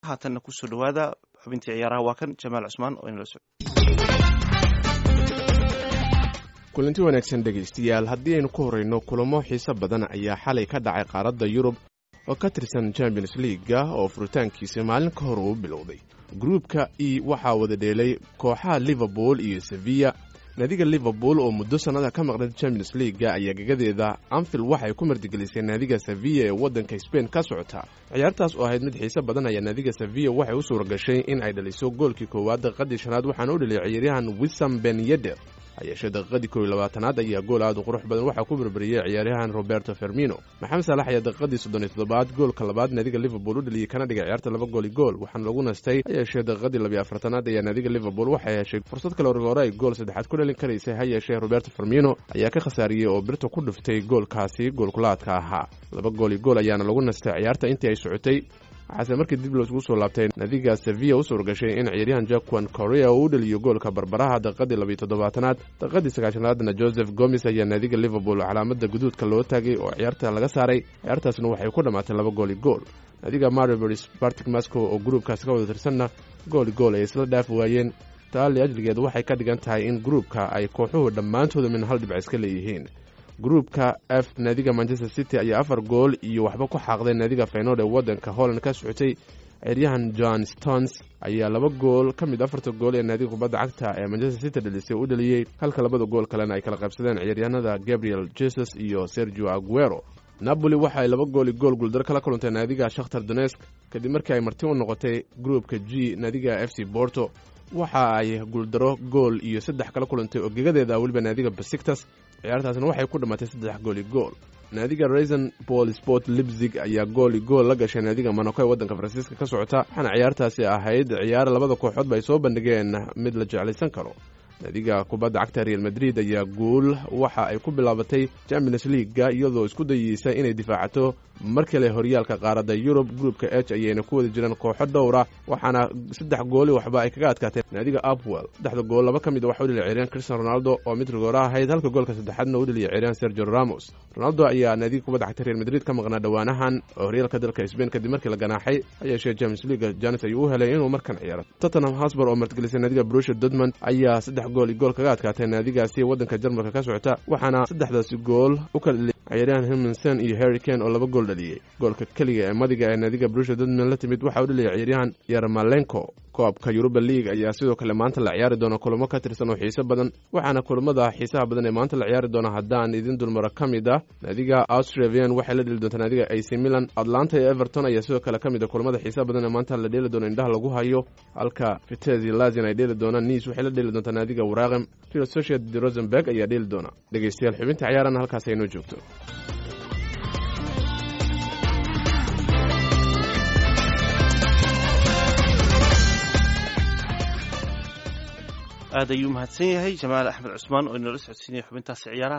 haatanna kusoo dhawaada xubintii ciyaaraha waa kan jamaal cusmaan oo inala socdo kulanti wanaagsan dhegaystayaal haddii aynu ku horrayno kulamo xiise badan ayaa xalay ka dhacay qaaradda yurub oo ka tirsan champions leaga oo furitaankiisa maalin ka hor uu bilowday gruubka e waxaa wada dheelay kooxaha liverpool iyo sevilla naadiga liverpool oo muddo sannada ka maqnay champions leaga ayaa gegadeeda anfield waxay ku martigelisay naadiga sevilla ee waddanka sbain ka socota ciyaartaas oo ahayd mid xiise badan ayaa naadiga sevilla waxay u suura gashay in ay dhaliso goolkii koowaad daqiiqadii shanaad waxaana u dhaliyay ciyaaryahan wisam ben yeder hayeeshee daqiiqadii kow iyo labaatanaad ayaa gool aad u qurux badan waxaa ku berberiyey ciyaaryahan roberto fermino maxamed saalax ayaa daqiiqadii soddon iyo toddobaad goolka labaad naadiga liverpool u dhaliyey kana dhigay ciyaarta laba gooli gool waxaana lagu nastay hayeeshee daqiiqadii labiyo afartanaad ayaa naadiga liverpool waxay heshay fursad kale hore ay gool saddexaad ku dhalin karaysay hayeeshee roberto fermino ayaa ka khasaariyey oo birta ku dhuftay goolkaasi goolkulaadka ahaa laba gooli gool ayaana lagu nastay ciyaarta intii ay socotay waxaase markii dib loosgu soo laabtay naadiga sevilla u suura gashay in ciyaaryahan jackwan korea uu u dhaliyo goolka barbaraha daqiiqadii labiyo toddobaatanaad daqiiqadii sagaashanaadna joseph gomes ayaa naadiga liverpool calaamada guduudka loo taagay oo ciyaarta laga saaray ciyaartaasna waxay ku dhammaatay laba gooli gool naadiga maribers bartic mascow oo gruubkaasi ka wada tirsanna gooli gool ay isla dhaafi waayeen taali ajligeed waxay ka dhigan tahay in gruubka ay kooxuhu dhammaantooda min hal dhibc iska leeyihiin gruubka f naadiga manchester city ayaa afar gool iyo waxba ku xaaqday naadiga feynood ee waddanka holland ka socotay ciyaaryahan john stones ayaa laba gool ka mid afarta gool ee naadiga kubadda cagta ee manchester city dhalisay u dhaliyey halka labada gool kalena ay kala qaybsadeen ciyaaryahanada gabriel jesus iyo sergio aguero napoli waxa ay laba gooli gool guuldaro kala kulantay naadiga shakhtar donesk kadib markii ay marti u noqotay gruubka g naadiga f c borto waxa ay guuldaro gool iyo saddex kala kulantay oo gegadeeda weliba naadiga basiktas ciyaartaasna waxay ku dhammaatay saddex gooli gool naadiga raisan bol sport libzig ayaa gooli gool la gashay naadiga monaco ee waddanka faransiiska ka socota waxaana ciyaartaasi ahayd ciyaar labada kooxoodba ay soo bandhigeen mid la jeclaysan karo naadiga kubadda cagta real madrid ayaa guul waxa ay ku bilaabatay champions leaga iyadoo isku dayeysa inay difaacato mar kale horyaalka qaaradda yurub gruupka h ayayna ku wada jiraan kooxo dhowra waxaana saddex gooli waxba ay kaga adkaatay naadiga upwell saddexda gool laba ka mid a waxa u dhaliya ciyaaryahan cristian ronaldo oo mid rigoora ahayd halka goolka saddexaadna u dhaliya ciyaaryahan sergio ramos ronaldo ayaa naadiga kubadda cagta real madrid ka maqnaa dhowaanahan oo horyaalka dalka sbain kadib markii la ganaaxay hayeeshee james leaga janes ayuu u helay inuu markan ciyaaro tottenham hosbor oo martigelisay naadiga brusha dortmund ayaa saddex gool iyo gool kaga adkaatay naadigaasi waddanka jarmalka ka socota waxaana saddexdaasi gool u kala dhaliyay ciyaaryahan himinson iyo harry kane oo laba gool dhaliyey goolka keliga ee madiga ee naadiga brusha dortmund la timid waxaa u dhaliyay ciyaaryahan yarmalenko koobka yuruba league ayaa sidoo kale maanta la ciyaari doona kulamo ka tirsan oo xiise badan waxaana kulamada xiisaha badan ee maanta la ciyaari doona haddaan idin dulmaro ka mid ah naadiga austravian waxay la dheli doontaa naadiga ac milan atlanta iyo everton ayaa sidoo kale ka mid a kulamada xiisaha badan ee maanta la dheeli doono indhaha lagu hayo halka vitezi lazin ay dheeli doonaan niis waxay la dheeli doontaa naadiga waraaqem real society rosenberg ayaa dheeli doona dhegeystayaal xubinta ciyaarana halkaas aynoo joogto aad ayuu mahadsan yahay jamaal axmed cusmaan oo inala socodsiinaya xubintaasi ciyaaraha